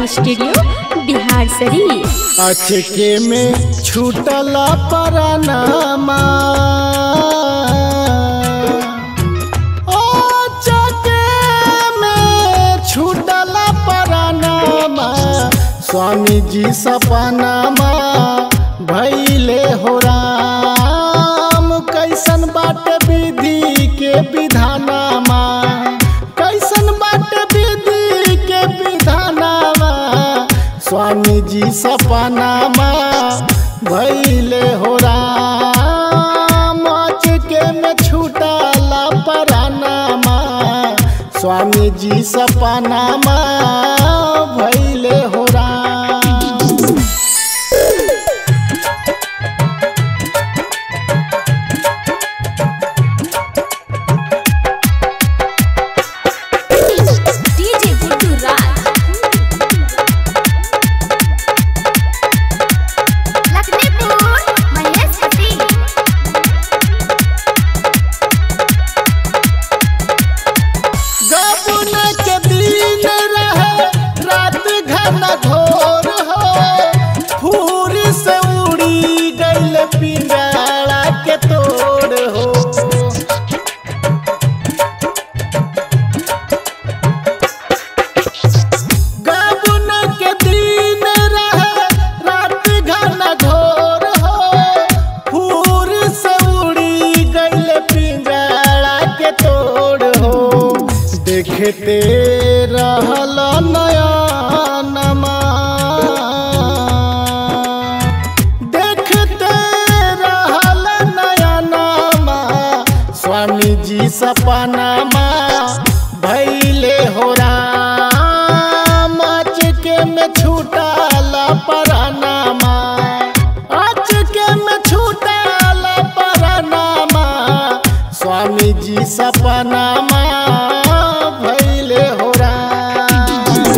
recording studio Bihar शरीफ अचके में छूटल परनामा अचके में छूटल परनामा स्वामी जी सपनामा भैले हो राम कैसन बाटे विधि के विधानामा कैसन बाटे विधि के विधानामा स्वामी जी सपनामा भैले हो राम अचके में छूटला परानामा स्वामी जी सपनामा भैले हो राम डीजे गुड्डू राज लखनपुर महेश सिंह गबन के दिन रहे रात घन घोर हो फूर से उड़ी गइल पिंजड़ा के तोड़ हो गबन के दिन रहे रात घन घोर हो फूर से उड़ी गइल पिंजड़ा के तोड़ हो देखते रहल नयनमा देखते रहल नयनमा स्वामी जी सपनामा भैले हो राम अचके में छूटल परानामा अचके में छूटल परानामा स्वामी जी सपनामा भैले हो राम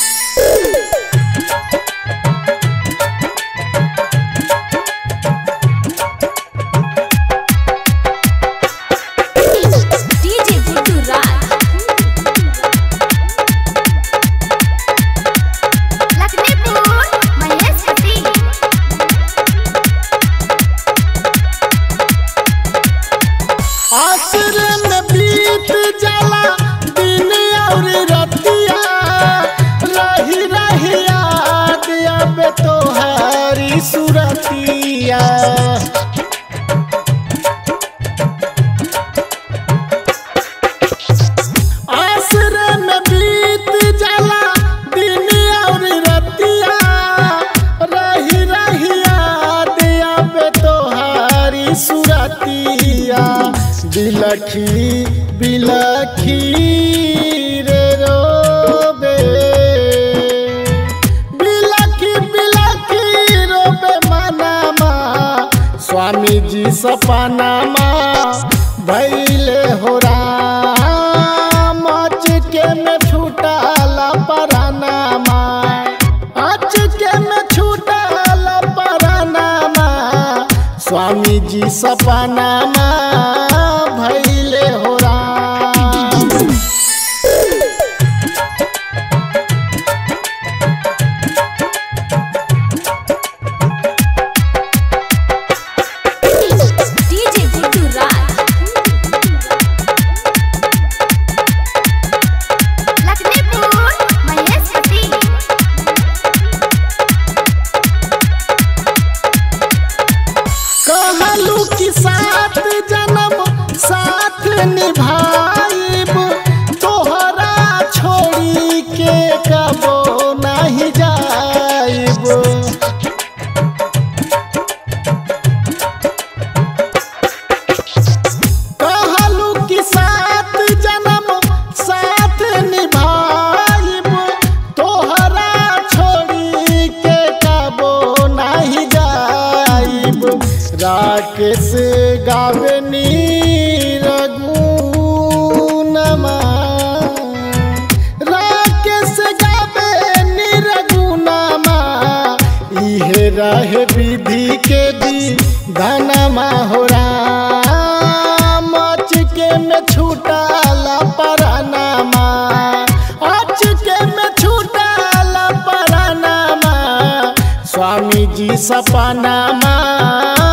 डीजे गुड्डू राज लखनपुर महेश सिंह आश्रम में बीत जाला दिन और रतिया रही रही याद अब तोहारी सुरतिया आश्रम में बीत जाला दिन और रतिया रही रही याद अब तोहारी सुरतिया बिलखी बिलखी रे रोबे बिलखी बिलखी रोबे मनामा स्वामी जी सपनामा भैले हो राम अचके में छूटला परानामा अचके में छूटला परानामा स्वामी जी सपनामा भैले हो राम डीजे गुड्डू राज लखनपुर महेश सिंह कहलू कि साथ जन्म साथ निभाइब तोहरा छोड़ी के कबो नहीं जाइब कहलू कि साथ जन्म साथ निभाइब तोहरा छोड़ी के कबो नहीं जाइब राकेश गावनी रघुनमा राकेश गावनी रघुनमा इहे रहे विधि के दी धनमा हो राम अचके में छूटला परानामा अचके में छूटला सपनामा